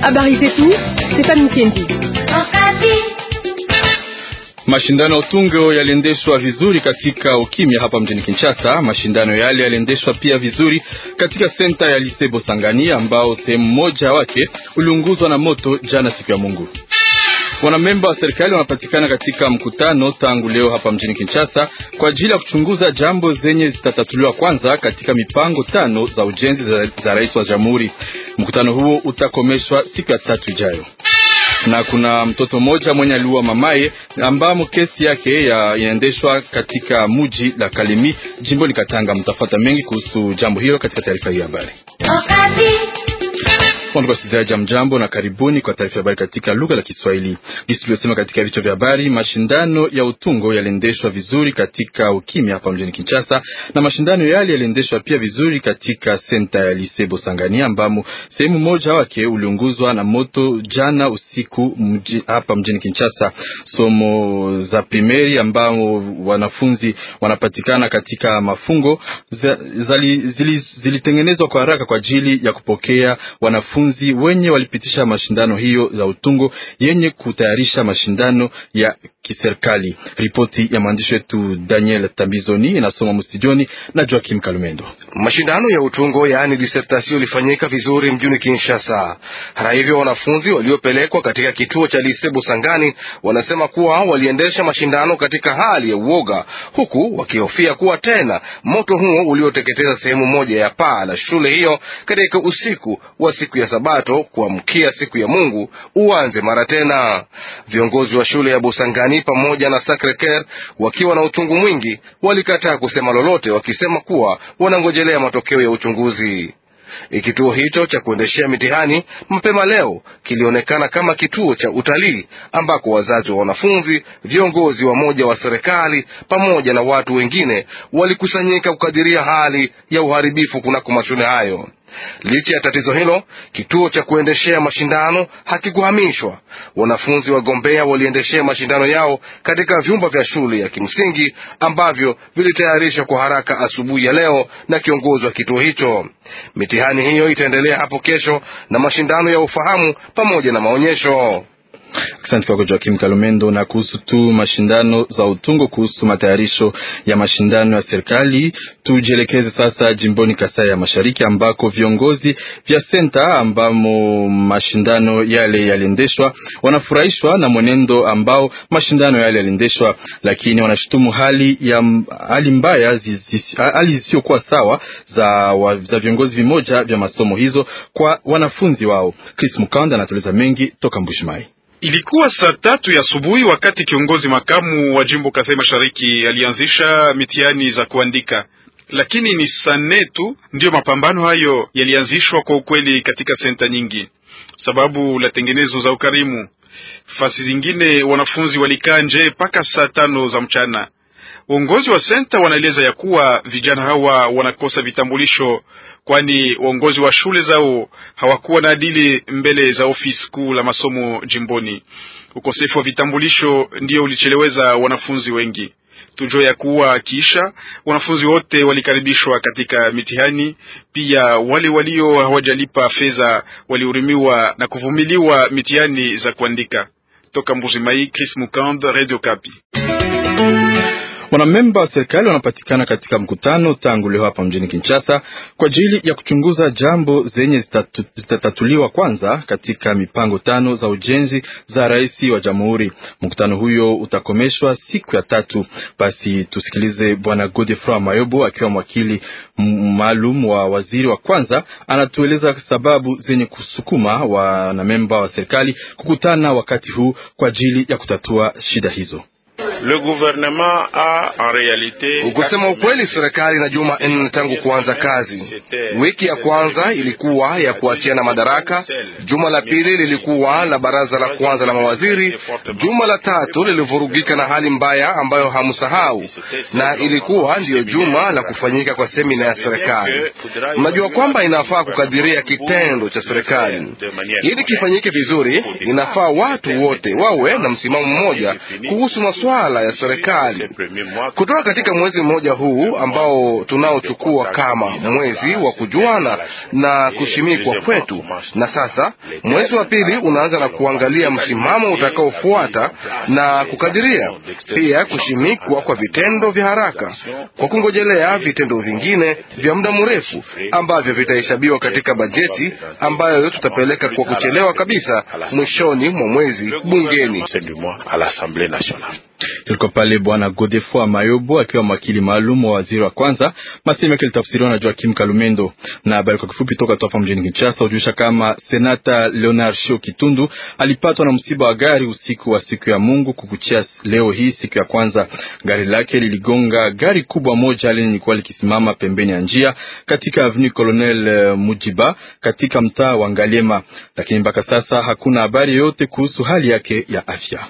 Habari zetu Stefani Mkendi. Mashindano ya utungo yaliendeshwa vizuri katika ukimya hapa mjini Kinshasa. Mashindano yale yaliendeshwa pia vizuri katika senta ya Lise Bosangani ambao sehemu moja wake uliunguzwa na moto jana siku ya Mungu. Wanamemba wa serikali wanapatikana katika mkutano tangu leo hapa mjini Kinshasa kwa ajili ya kuchunguza jambo zenye zitatatuliwa kwanza katika mipango tano za ujenzi za, za rais wa jamhuri. Mkutano huo utakomeshwa siku ya tatu ijayo na kuna mtoto mmoja mwenye aliua mamaye ambamo kesi yake ya inaendeshwa katika muji la Kalemi jimboni Katanga. Mtafata mengi kuhusu jambo hilo katika taarifa hii ya habari. Wasikilizaji, mjambo na karibuni kwa taarifa ya habari katika lugha la Kiswahili. Jinsi tulivyosema katika vichwa vya habari, mashindano ya utungo yaliendeshwa vizuri katika ukimya hapa mjini Kinshasa, na mashindano yale yaliendeshwa pia vizuri katika senta ya Lise Bosangani, ambamo sehemu moja wake uliunguzwa na moto jana usiku mji, hapa mjini Kinshasa. Somo za primeri ambao wanafunzi wanapatikana katika mafungo zilitengenezwa zili kwa haraka kwa ajili ya kupokea wanafunzi wenye walipitisha mashindano hiyo za utungo yenye kutayarisha mashindano ya kiserikali. Ripoti ya mwandishi wetu Daniel Tambizoni inasoma mstudioni na Joakim Kalumendo. Mashindano ya utungo yaani disertasio ilifanyika vizuri mjini Kinshasa. Hata hivyo, wanafunzi waliopelekwa katika kituo cha Lise Busangani wanasema kuwa waliendesha mashindano katika hali ya uoga, huku wakihofia kuwa tena moto huo ulioteketeza sehemu moja ya paa la shule hiyo katika usiku wa siku ya Sabato kuamkia siku ya Mungu uanze mara tena. Viongozi wa shule ya Busangani pamoja na Sacre Coeur wakiwa na uchungu mwingi walikataa kusema lolote, wakisema kuwa wanangojelea matokeo ya uchunguzi. Kituo hicho cha kuendeshea mitihani mapema leo kilionekana kama kituo cha utalii ambako wazazi wa wanafunzi, viongozi wa moja wa serikali pamoja na watu wengine walikusanyika kukadiria hali ya uharibifu kunako mashule hayo. Licha ya tatizo hilo, kituo cha kuendeshea mashindano hakikuhamishwa. Wanafunzi wagombea waliendeshea mashindano yao katika vyumba vya shule ya kimsingi ambavyo vilitayarishwa kwa haraka asubuhi ya leo na kiongozi wa kituo hicho. Mitihani hiyo itaendelea hapo kesho na mashindano ya ufahamu pamoja na maonyesho. Asante kwako Joakim Kalumendo. Na kuhusu tu mashindano za utungo, kuhusu matayarisho ya mashindano ya serikali, tujielekeze sasa jimboni Kasai ya Mashariki ambako viongozi vya senta ambamo mashindano yale yaliendeshwa wanafurahishwa na mwenendo ambao mashindano yale yaliendeshwa, lakini wanashutumu hali ya hali mbaya, hali zisizokuwa sawa za, wa, za viongozi vimoja vya masomo hizo kwa wanafunzi wao. Chris Mukanda anatueleza mengi toka Mbushimai. Ilikuwa saa tatu ya asubuhi wakati kiongozi makamu wa jimbo Kasai Mashariki alianzisha mitihani za kuandika, lakini ni saa nne tu ndiyo mapambano hayo yalianzishwa kwa ukweli katika senta nyingi, sababu la tengenezo za ukarimu. Fasi zingine wanafunzi walikaa nje mpaka saa tano za mchana. Uongozi wa senta wanaeleza ya kuwa vijana hawa wanakosa vitambulisho, kwani uongozi wa shule zao hawakuwa na adili mbele za ofisi kuu la masomo jimboni. Ukosefu wa vitambulisho ndio ulicheleweza wanafunzi wengi. Tujue ya kuwa kisha wanafunzi wote walikaribishwa katika mitihani. Pia wale walio hawajalipa fedha walihurimiwa na kuvumiliwa mitihani za kuandika. Toka Mbuzimai, Chris Mukand, Radio Kapi. Wanamemba wa serikali wanapatikana katika mkutano tangu leo hapa mjini Kinshasa kwa ajili ya kuchunguza jambo zenye zitatu, zitatatuliwa kwanza katika mipango tano za ujenzi za rais wa jamhuri. Mkutano huyo utakomeshwa siku ya tatu. Basi tusikilize Bwana Godefroid Mayobo akiwa mwakili maalum wa waziri wa kwanza, anatueleza sababu zenye kusukuma wanamemba wa serikali kukutana wakati huu kwa ajili ya kutatua shida hizo. Le gouvernement a en realite, kusema ukweli, serikali na juma nne tangu kuanza kazi. Wiki ya kwanza ilikuwa ya kuachiana madaraka, juma la pili lilikuwa la baraza la kwanza la mawaziri, juma la tatu lilivurugika na hali mbaya ambayo hamsahau, na ilikuwa ndiyo juma la kufanyika kwa semina ya serikali. Mnajua kwamba inafaa kukadiria kitendo cha serikali ili kifanyike vizuri. Inafaa watu wote wawe na msimamo mmoja kuhusu masuala masuala ya serikali. Kutoka katika mwezi mmoja huu ambao tunaochukua kama mwezi wa kujuana na kushimikwa kwetu, na sasa mwezi wa pili unaanza na kuangalia msimamo utakaofuata na kukadiria pia kushimikwa kwa vitendo vya haraka kwa kungojelea vitendo vingine vya muda mrefu ambavyo vitahesabiwa katika bajeti ambayo tutapeleka kwa kuchelewa kabisa mwishoni mwa mwezi bungeni. Tulikuwa pale Bwana Godefroid Mayobo akiwa mwakili maalum wa waziri wa kwanza, maseme yake litafsiriwa na Joakim Kalumendo. Na habari kwa kifupi toka hapa mjini Kinshasa hujulisha kama senata Leonard Shio Kitundu alipatwa na msiba wa gari usiku wa siku ya Mungu kukuchia leo hii siku ya kwanza. Gari lake liligonga gari kubwa moja lenye lilikuwa likisimama pembeni ya njia katika avenue Colonel Mujiba katika mtaa wa Ngaliema, lakini mpaka sasa hakuna habari yoyote kuhusu hali yake ya afya.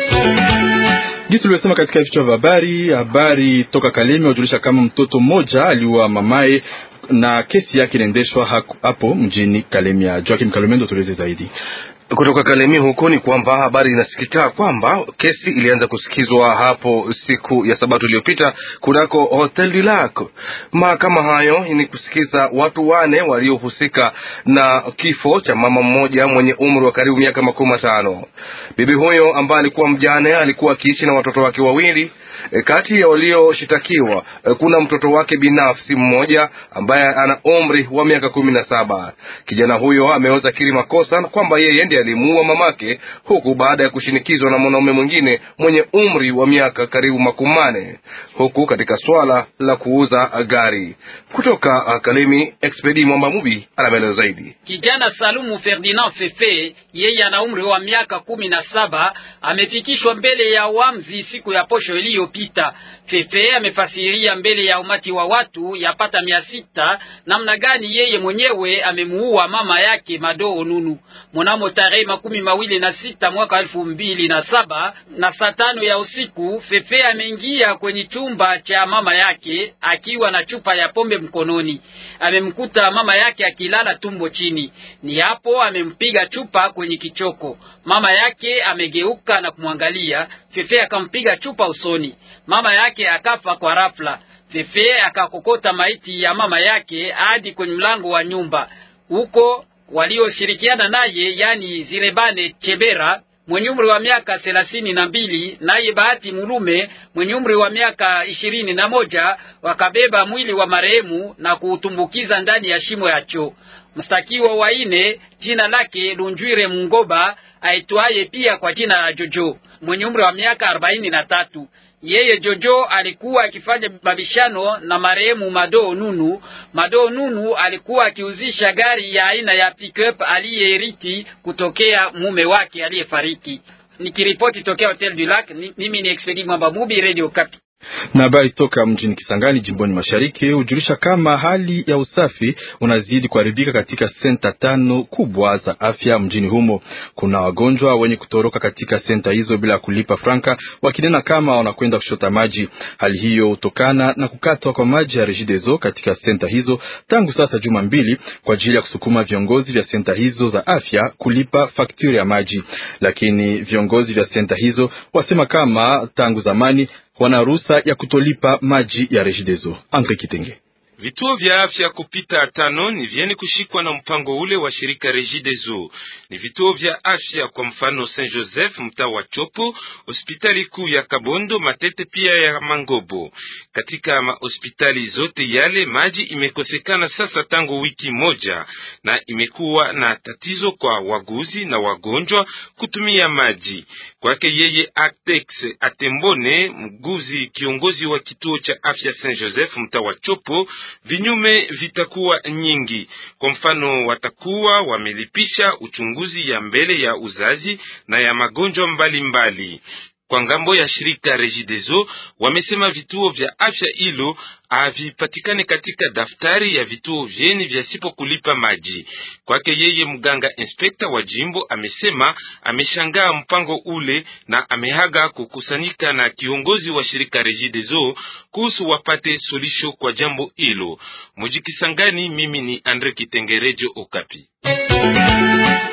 Jinsi tulivyosema katika vichwa vya habari, habari toka Kalemi hujulisha kama mtoto mmoja aliua mamaye na kesi yake inaendeshwa hapo mjini Kalemi. Joakim Kalumendo, tueleze zaidi. Kutoka Kalemi huko ni kwamba habari inasikika kwamba kesi ilianza kusikizwa hapo siku ya Sabato iliyopita kunako Hotel du Lac. Mahakama hayo ni kusikiza watu wane waliohusika na kifo cha mama mmoja mwenye umri wa karibu miaka makumi matano. Bibi huyo ambaye alikuwa mjane alikuwa akiishi na watoto wake wawili. E, kati ya walioshitakiwa e, kuna mtoto wake binafsi mmoja ambaye ana umri wa miaka kumi na saba. Kijana huyo ameweza kiri makosa kwamba yeye ndiye alimuua mamake, huku baada ya kushinikizwa na mwanaume mwingine mwenye umri wa miaka karibu makumi mane, huku katika swala la kuuza gari. Kutoka Kalemi, Expedi Mwamba Mubi ana maelezo zaidi. Kijana Salumu Ferdinand Fefe, yeye ana umri wa miaka kumi na saba, amefikishwa mbele ya wamzi siku ya posho iliyopita. Fefe amefasiria mbele ya umati wa watu yapata mia sita namna gani yeye mwenyewe amemuua mama yake Madoo Nunu mnamo tarehe makumi mawili na sita mwaka elfu mbili na saba na saa tano ya usiku. Fefe ameingia kwenye chumba cha mama yake akiwa na chupa ya pombe mkononi. Amemkuta mama yake akilala tumbo chini, ni hapo amempiga chupa kwenye kichoko. Mama yake amegeuka na kumwangalia Fefe, akampiga chupa usoni. Mama yake akafa kwa rafla. Fefe akakokota maiti ya mama yake hadi kwenye mlango wa nyumba huko walioshirikiana naye yani Zirebane Chebera mwenye umri wa miaka thelathini na mbili naye Bahati Mulume mwenye umri wa miaka ishirini na moja wakabeba mwili wa marehemu na kuutumbukiza ndani ya shimo ya choo. Mstakiwa wa ine jina lake Lunjwire Mungoba aitwaye pia kwa jina la Jojo mwenye umri wa miaka arobaini na tatu. Yeye Jojo alikuwa akifanya mabishano na marehemu Madoo Nunu. Madoo Nunu alikuwa akiuzisha gari ya aina ya pickup aliyeriti kutokea mume wake aliyefariki. Nikiripoti tokea Hotel du Lac, mimi ni Expedi Mwamba Mubi, Radio Kapi. Na habari toka mjini Kisangani jimboni mashariki hujulisha kama hali ya usafi unazidi kuharibika katika senta tano kubwa za afya mjini humo. Kuna wagonjwa wenye kutoroka katika senta hizo bila kulipa franka, wakinena kama wanakwenda kushota maji. Hali hiyo hutokana na kukatwa kwa maji ya Regideso katika senta hizo tangu sasa juma mbili, kwa ajili ya kusukuma viongozi vya senta hizo za afya kulipa fakturi ya maji, lakini viongozi vya senta hizo wasema kama tangu zamani wana ruhusa ya kutolipa maji ya Regideso. Andre Kitenge. Vituo vya afya kupita tano ni vyeni kushikwa na mpango ule wa shirika Regideso. Ni vituo vya afya kwa mfano Saint Joseph mtaa wa Chopo, hospitali kuu ya Kabondo, Matete pia ya Mangobo. Katika mahospitali zote yale maji imekosekana sasa tangu wiki moja, na imekuwa na tatizo kwa waguzi na wagonjwa kutumia maji. Kwake yeye Atex Atembone, mguzi kiongozi wa kituo cha afya Saint Joseph mtaa wa Chopo, vinyume vitakuwa nyingi. Kwa mfano, watakuwa wamelipisha uchunguzi ya mbele ya uzazi na ya magonjwa mbalimbali mbali. Kwa ngambo ya shirika Regideso wamesema vituo vya afya hilo havipatikane katika daftari ya vituo vyeni vyasipo kulipa maji. Kwake yeye, mganga inspekta wa jimbo amesema ameshangaa mpango ule na amehaga kukusanyika na kiongozi wa shirika Regideso kuhusu wapate solisho kwa jambo hilo. Mujikisangani, mimi ni Andre Kitengerejo Okapi.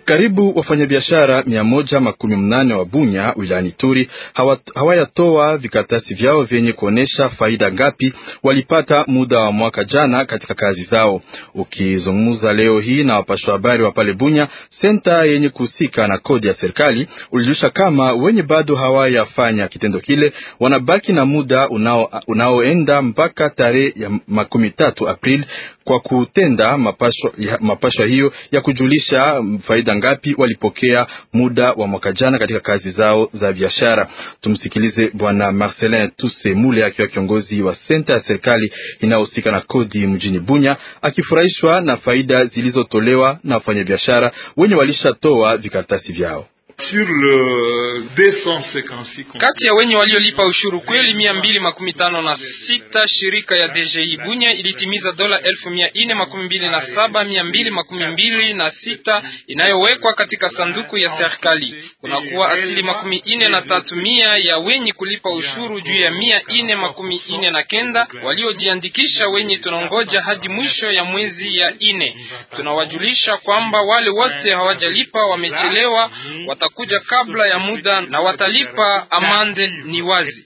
Karibu wafanyabiashara mia moja makumi mnane wa Bunya wilayani Turi hawayatoa vikatasi vyao vyenye kuonesha faida ngapi walipata muda wa mwaka jana katika kazi zao. Ukizungumza leo hii na wapasha habari wa pale Bunya, senta yenye kuhusika na kodi ya serikali ulijulisha kama wenye bado hawayafanya kitendo kile wanabaki na muda unao, unaoenda mpaka tarehe ya makumi tatu Aprili kwa kutenda mapashwa, mapashwa hiyo ya kujulisha faida ngapi walipokea muda wa mwaka jana katika kazi zao za biashara. Tumsikilize Bwana Marcelin Tuse Mule akiwa kiongozi wa senta ya serikali inayohusika na kodi mjini Bunya, akifurahishwa na faida zilizotolewa na wafanyabiashara wenye walishatoa vikaratasi vyao. Sur le 256 kati ya wenye waliolipa ushuru kweli mia mbili makumi tano na sita shirika ya DGI Bunya ilitimiza dola elfu mia ine makumi mbili na saba mia mbili makumi mbili na sita inayowekwa katika sanduku ya serikali. Kunakuwa asili makumi ine na tatu mia ya wenye kulipa ushuru juu ya mia ine makumi ine na kenda waliojiandikisha wenye tunangoja hadi mwisho ya mwezi ya ine. Tunawajulisha kwamba wale wote hawajalipa wamechelewa watakuja kabla ya muda na watalipa amande. Ni wazi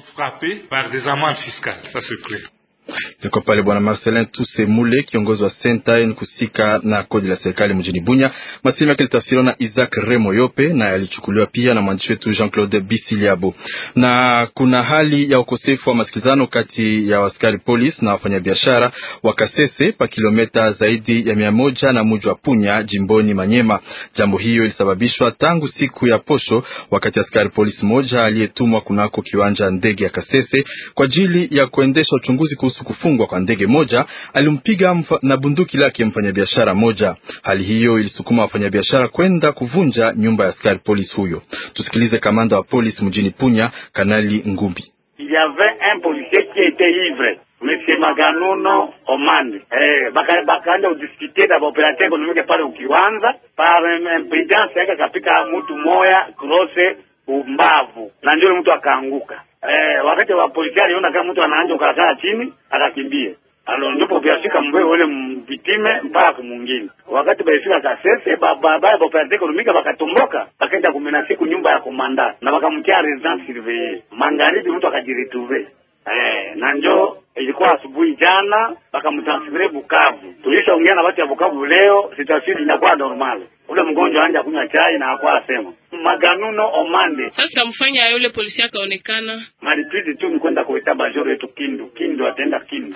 Iko pale Bwana Marcelin Tuse Mule, kiongozi wa senta ni kusika na kodi la serikali mjini Bunya. Masemo yake litafsiriwa na Isaac Remo Yope na yalichukuliwa pia na mwandishi wetu Jean Claude Bisiliabo. Na kuna hali ya ukosefu wa masikilizano kati ya askari polisi na wafanyabiashara wa Kasese pa kilomita zaidi ya mia moja na muji wa Punya jimboni Manyema. Jambo hiyo ilisababishwa tangu siku ya posho, wakati askari polisi moja aliyetumwa kunako kiwanja ndege ya Kasese kwa ajili ya kuendesha uchunguzi kuhusu kufungwa kwa ndege moja alimpiga na bunduki lake mfanyabiashara moja. Hali hiyo ilisukuma wafanyabiashara kwenda kuvunja nyumba ya askari polisi huyo. Tusikilize kamanda wa polisi mjini Punya, Kanali Ngumbi. Il y avait un policier qui était ivre Monsieur Maganuno Omandi eh, bakaenda baka udiskite na operateur économique pale ukiwanza par imprudence yake kapika mtu moya krose umbavu na ndio mtu akaanguka. Eh, wakati wa polisi aliona kama mtu anaanza kukaa chini akakimbia. Alo ndipo biashika mbwe ule mpitime mpaka kumwingine. Wakati baifika Kasese baba baba operateur économique bakatomboka bakaenda kumena siku nyumba ya komanda na bakamtia residence surveillée. Magharibi mtu akajiretrouver. Eh, na njo ilikuwa asubuhi jana bakamtransfere Bukavu. Tulishaongea na watu ya Bukavu leo, situation inakuwa normal. Ule mgonjwa anja kunywa chai na hakuwa asema Maganuno Omande. Sasa mfanya yule polisi akaonekana malipidi tu ni kwenda kuita bajoro yetu Kindu. Kindu atenda Kindu.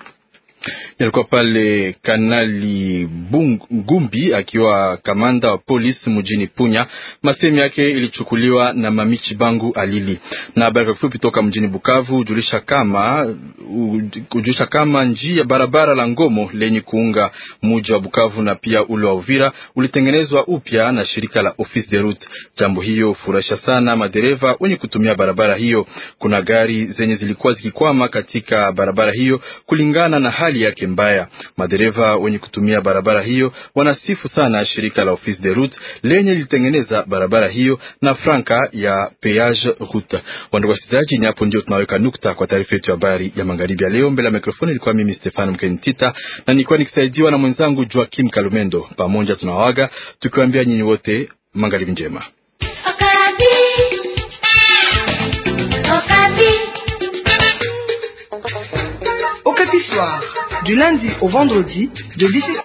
Alikuwa pale Kanali Ngumbi akiwa kamanda wa polisi mjini Punya. Masemi yake ilichukuliwa na Mamichi Bangu Alili. Na habari fupi toka mjini Bukavu ujulisha kama ujulisha kama njia barabara la Ngomo lenye kuunga muji wa Bukavu na pia ule wa Uvira ulitengenezwa upya na shirika la Office de Route. Jambo hiyo furahisha sana madereva wenye kutumia barabara hiyo. Kuna gari zenye zilikuwa zikikwama katika barabara hiyo kulingana na hali yake mbaya. Madereva wenye kutumia barabara hiyo wanasifu sana shirika la Office de Route lenye lilitengeneza barabara hiyo na franka ya peage route. Wandugu wasikilizaji, ni hapo ndio tunaweka nukta kwa taarifa yetu ya habari ya magharibi ya leo. Mbele ya mikrofoni ilikuwa mimi Stefano Mkenitita na nilikuwa nikisaidiwa na mwenzangu Joakim Kalumendo. Pamoja tunawaga tukiwaambia nyinyi wote magharibi njema. Au Soir, du lundi au vendredi, de 17